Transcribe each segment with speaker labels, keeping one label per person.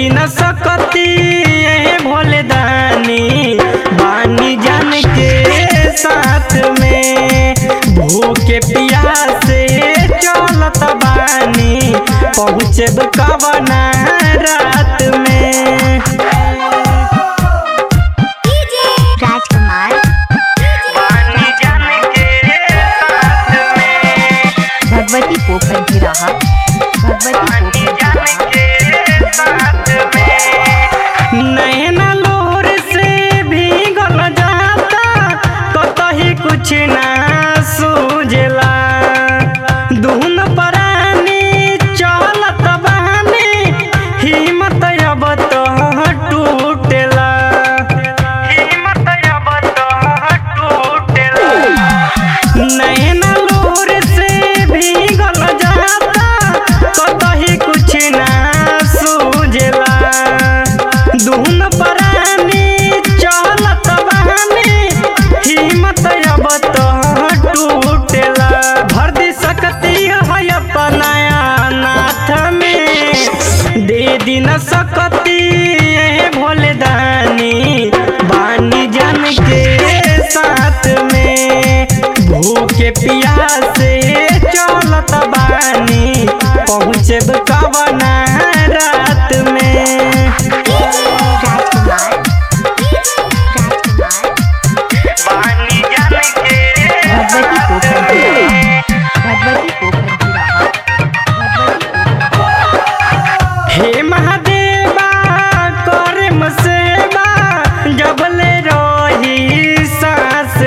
Speaker 1: दिन सकती भोले दानी बानी जान के साथ में भूखे प्यासे चलत बानी पहुँचब कवना रात में
Speaker 2: राजकुमार
Speaker 1: बानी जान के साथ में
Speaker 2: भगवती पोखर गिराहा भगवती पोखर
Speaker 1: नैना लोर से भीगल जाता कतही कुछ ना सूझला दुहन परानी चलत बानी हिम्मत अब तो टूटेला हिम्मत अब तो टूटेला नैना लोर से भीगल जाता कतही कुछ ना सूझला दुहन परानी चलत बानी हिम्मत अब तो टूटेला भर दी सकती है अपनाया नाथ में दे दी न सकती भोले दानी बानी जान के साथ में भूखे प्यासे चलत बानी पहुँचब कवना रात में
Speaker 2: राजकुमार राजकुमार
Speaker 1: बानी जान के
Speaker 2: भगवती पोखर गिराहा भगवती पोखर गिराहा भगवती पोखर
Speaker 1: हे महादेवा करे मसेवा जबले रही सास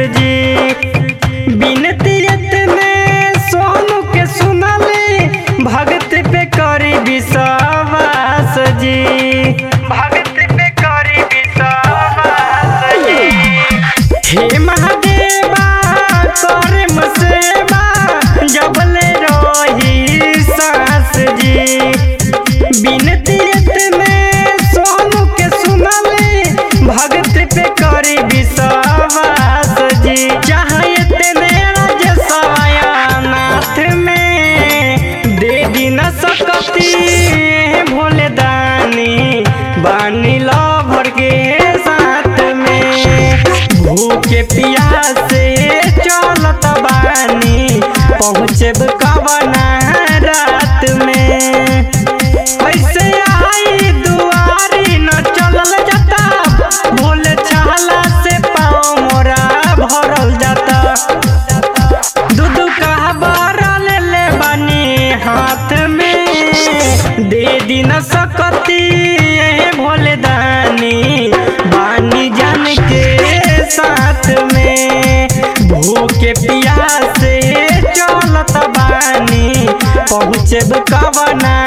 Speaker 1: जी बिनती इतने सोनू के सुनले भगत पे करी विश्वास जी भगत पे करी विश्वास जी हे महादेवा करे मसेवा जबले रही सास जी बिनती इतने सोनू के सुनले भगत पे करी विश्वास जी चाहे इतने राज नाथ में दे दी न सकती भोले दानी बानी लो भर के साथ में भूखे प्यासे चलत बानी पहुँचब कवना रात में ऐसे आई दुआरी न चलल जाता भोले छाला से पाँव मोरा भरल जाता दूध का बारा ले ले बानी हाथ में दे दी न सकती भोले दानी बानी जान के साथ में भूखे प्यासे चलत बानी पहुँचब कवना